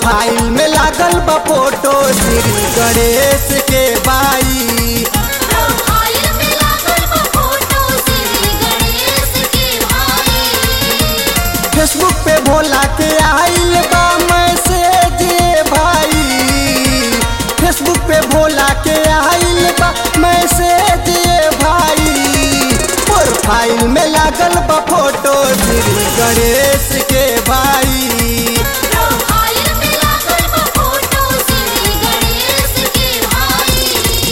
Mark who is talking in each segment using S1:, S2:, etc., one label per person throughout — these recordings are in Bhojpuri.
S1: प्रोफाइल में लागल बा फोटो श्री गणेश के बाई
S2: प्रोफाइल में लागल बा फोटो श्री गणेश के भाई
S1: फेसबुक पे भोला के आइल बा मैसेज भाई फेसबुक पे भोला के आइल बा मैसेज भाई प्रोफाइल में लागल बा फोटो श्री गणेश के भाई
S2: प्रोफाइल में लागल बा फोटो श्री गणेश के भाई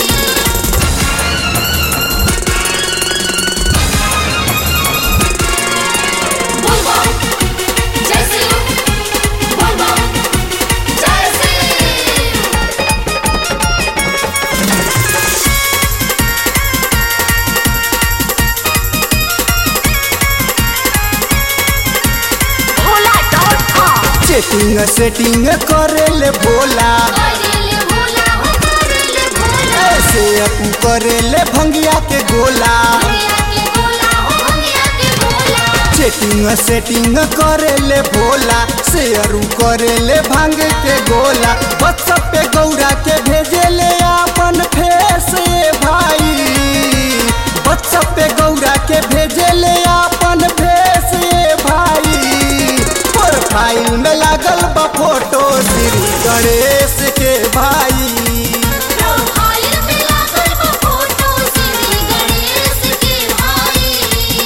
S2: बोल बोल जय श्री बोल बोल जय Shri Bhola dot com
S1: chatting setting करेले भोला
S2: करेले भोला हो करेले भोला
S1: ऐसे अपू करेले भंगिया के गोला
S2: भैया के भोला हो भैया के भोला
S1: चेटिंग सेटिंग करेले भोला शेयरू करेले भांग के गोला व्हाट्सएप पे गौरा के भेजेले अपन फेस भाई व्हाट्सएप पे गौरा के भेजेले अपन फेस भाई प्रोफाइल में लागल बा फोटो श्री गणेश के भाई
S2: प्रोफाइल में लागल बा फोटो श्री गणेश के भाई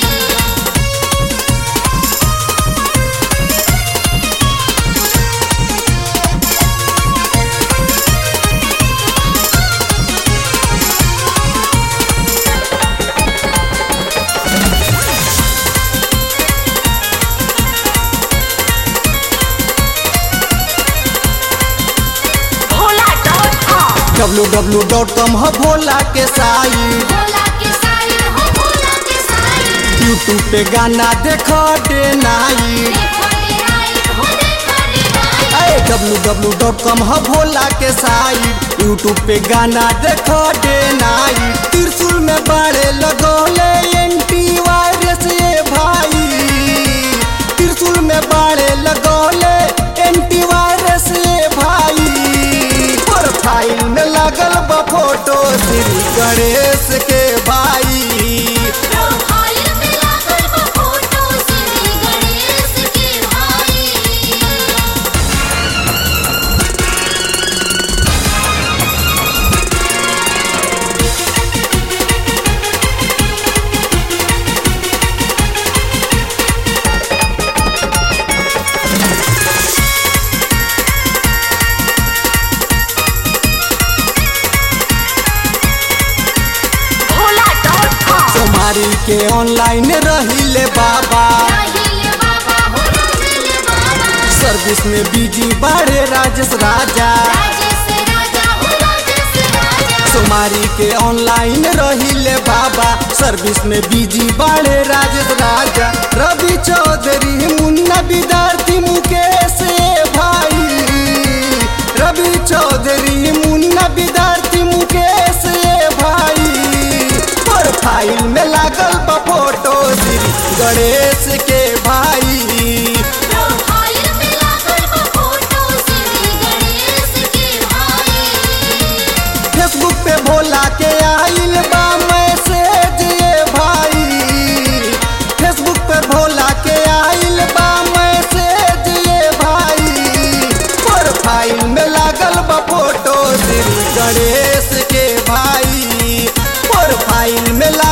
S2: Bhola dot com
S1: W W dot com है भोला के साइट
S2: भोला के साइड हो भोला के साइड
S1: यूट्यूब पे गाना देखो डे नाइट
S2: देखो रे राइट हो देखो रे right
S1: W W dot com है भोला के साइट यूट्यूब पे गाना देखो डे नाइट त्रिशूल में बाड़े लगोले एंटी वायरस ये भाई त्रिशूल में बाड़े लगोले एंटी वायरस ये भाई प्रोफाइल में लगल बा फोटो श्री गणेश के भाई
S2: प्रोफाइल में लागल बा फोटो श्री गणेश के भाई भोला डॉट कॉम
S1: सोमारी के ऑनलाइन रहिले बाबा
S2: राहिले बाबा हो राहिले बाबा
S1: सर्विस में बिजी बाड़े राजेश राजा
S2: राजेश राजा हो राजेश राजा
S1: सोमारी के ऑनलाइन रहिले बाबा सर्विस में बिजी बाड़े राजेश राजा रवि चौधरी मुन्ना विद्यार्थी मुकेश भाई रवि चौधरी मुन्ना विद्यार्थी मुकेश भाई प्रोफाइल में लागल बा फोटो श्री गणेश के भाई
S2: प्रोफाइल में लागल बा फोटो श्री गणेश के भाई
S1: फेसबुक पे भोला के आइल बा मैसेज ये भाई फेसबुक पे भोला के आइल बा मैसेज ये भाई प्रोफाइल में लागल बा फोटो श्री गणेश के भाई प्रोफाइल में लागल